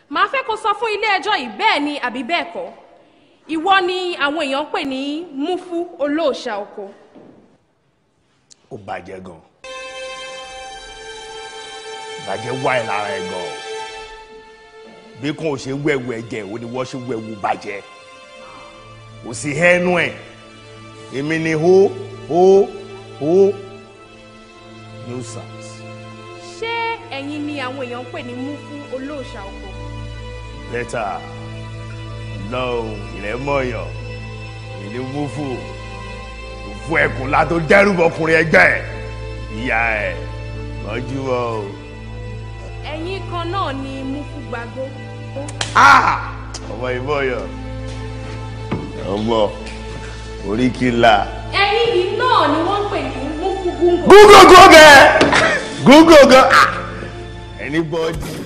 màá fẹ́ kó sọ fún ilé ẹjọ́ yìí bẹ́ẹ̀ ni àbí bẹ́ẹ̀ kọ́ ìwọ ni àwọn èèyàn ń pè ní mufu olóòṣà oko. ó bàjẹ́ gan bàjẹ́ wá ẹ̀ lára ẹ̀ gan bí kò ṣe wẹ̀wù ẹ̀jẹ̀ ò ní wọ́n ṣe wẹ̀wù bàjẹ́ kò sí hẹ́nu ẹ̀ èmi ni hó hó hó nuisance. ṣé ẹ̀yin ni àwọn èèyàn ń pè ní mufu olóòṣà oko. bẹ́tà lọ́hùn ìrẹ́mọ̀yàn ìní múfù òfu ẹkùn látó dẹ́rù ọkùnrin ẹgbẹ́ ẹ̀ ìyá ẹ̀ mọ́júmọ́ o. ẹ̀yin kan náà ni mufu gbàgbó. Ah! ọmọ ìmọ̀yàn ọmọ oríkìlá. ẹ̀yin yìí náà ni wọ́n ń pè ní mufu gúngò. gúgógó gẹ gúgógó anybody